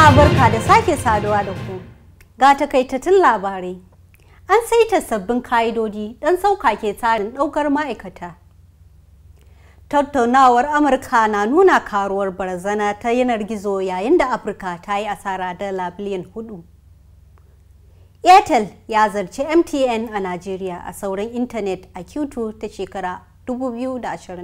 Jama'a barka da sake saduwa da ku. Ga takaitattun labarai. An saita sabbin ka'idodi don sauƙaƙe tsarin ɗaukar ma'aikata. Tattaunawar Amurka na nuna karuwar barazana ta yanar gizo yayin da Afirka ta yi asara dala biliyan hudu. Airtel ya zarci MTN a Najeriya a sauran intanet a Q2 ta shekara 2020.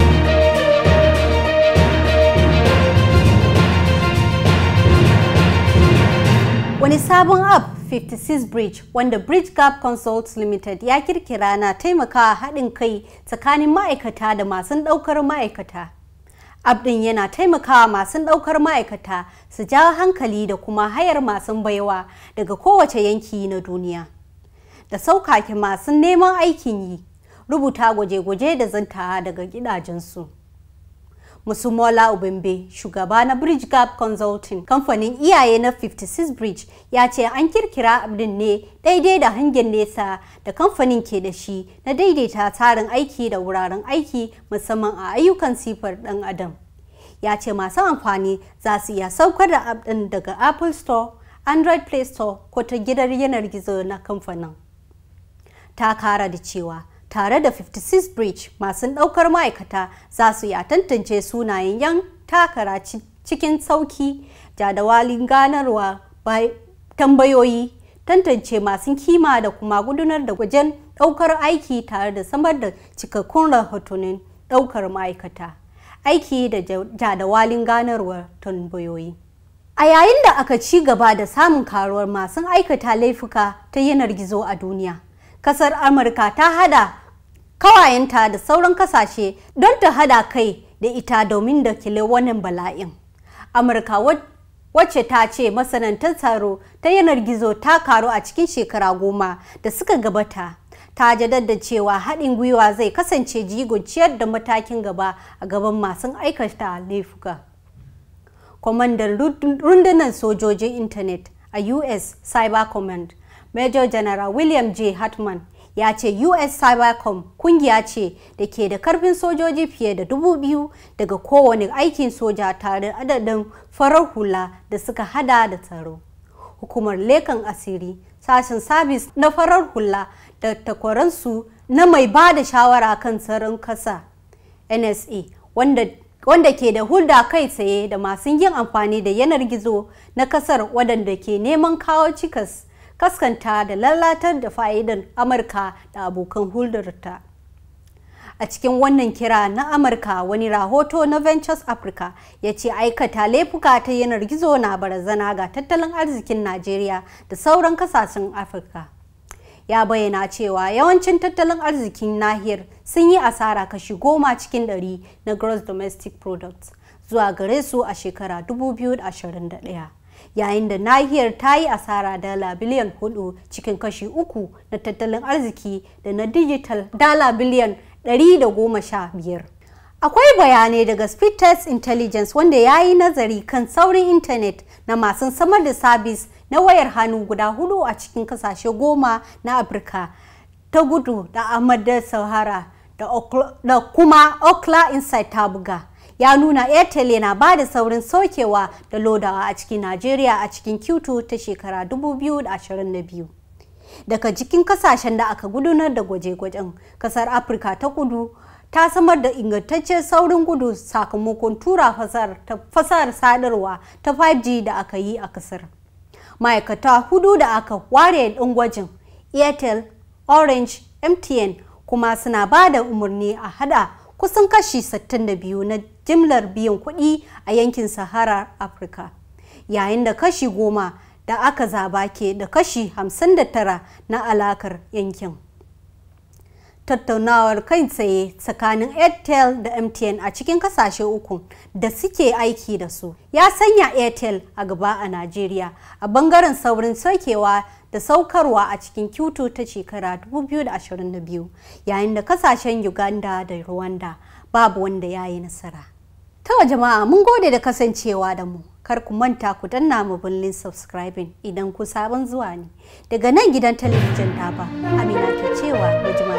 Wani sabon app 56 Bridge wanda Bridge Gap Consults Limited ya kirkira na taimakawa haɗin kai tsakanin ma'aikata da masu ɗaukar ma'aikata. App ɗin yana taimakawa masu ɗaukar ma'aikata su jawo hankali da kuma hayar masu baiwa daga kowace yanki na duniya. Da saukake masu neman aikin yi, rubuta gwaje-gwaje da zantawa daga gidajensu. Musumola Ubembe, shugaba na Bridge Gap Consulting, kamfanin iyaye na 56 Bridge, ya ce an kirkira abin ne daidai da hangen nesa da kamfanin ke da shi na daidaita tsarin aiki da wuraren aiki musamman a ayyukan sifar ɗan adam. Ya ce masu amfani za su iya saukar da app ɗin daga Apple Store, Android Play Store ko ta gidan yanar gizo na kamfanin. Ta kara da cewa tare da 56 bridge masu ɗaukar ma'aikata za su iya tantance sunayen yan takara cikin sauki jadawalin ganarwa tambayoyi tantance masu kima da kuma gudanar da wajen ɗaukar aiki tare da samar da cikakkun rahotannin ɗaukar ma'aikata aiki da jadawalin ganarwa tambayoyi a yayin da aka ci gaba da samun karuwar masu aikata laifuka ta yanar gizo a duniya kasar amurka ta hada kawayenta da sauran kasashe don ta hada kai da ita domin da kile wannan bala'in. Amurka wacce ta ce masanantar tsaro ta yanar gizo ta karu a cikin shekara goma da suka gabata. Ta jaddada cewa haɗin gwiwa zai kasance jigon ciyar da matakin gaba a gaban masu aikata laifuka. Kwamandan rundunar sojojin intanet a US Cyber Command, Major General William J. Hartman ya ce US Cybercom kungiya ce da ke da karfin sojoji fiye da dubu biyu daga kowane aikin soja tare da adadin farar hula da suka hada da tsaro. Hukumar lekan asiri, sashen sabis na farar hula da takwaransu na mai ba da shawara kan tsaron kasa NSA wanda wanda ke da hulda kai tsaye da masu yin amfani da yanar gizo na kasar waɗanda ke neman kawo cikas kaskanta da lalatar da fa'idan Amurka da abokan huldarta. A cikin wannan kira na Amurka wani rahoto na Ventures Africa ya ce aikata laifuka ta yanar gizo na barazana ga tattalin arzikin Najeriya da sauran kasashen Afirka. Ya bayyana cewa yawancin tattalin arzikin nahiyar sun yi asara kashi goma cikin ɗari na gross domestic products zuwa gare su a shekara 2021. yayin da nahiyar ta yi asara dala biliyan hudu cikin kashi uku na tattalin arziki da na digital dala biliyan 115. Akwai bayanai daga Speed Test Intelligence wanda ya yi nazari kan saurin intanet na masu samar da sabis na wayar hannu guda hudu a cikin kasashe goma na Afirka ta gudu da Ahmad Sahara da kuma Okla Insight ta buga. ya nuna airtel yana ba da saurin saukewa da lodawa a cikin najeriya a cikin q2 ta shekara 2022 daga jikin kasashen da aka gudanar da gwaje-gwajen kasar afirka ta kudu ta samar da ingantaccen saurin gudu sakamakon tura fasahar sadarwa ta 5g da aka yi a kasar ma'aikata hudu da aka ware ɗin gwajin airtel orange mtn kuma suna ba da umarni a hada kusan kashi 62 na jimlar biyan kuɗi a yankin sahara afirka yayin da kashi goma da aka zaba ke da kashi 59 na alakar yankin tattaunawar kai tsaye tsakanin airtel da mtn a cikin kasashe uku da suke aiki da su ya sanya airtel a gaba a najeriya a bangaren saurin saukewa da saukarwa a cikin Q2 ta shekara 2022 yayin da kasashen Uganda da Rwanda babu wanda ya yi nasara. Ta jama'a mun gode da kasancewa da mu. Kar ku manta ku danna mu bullin subscribing idan ku sabon zuwa ne. Daga nan gidan talabijin ba Amina ke cewa mu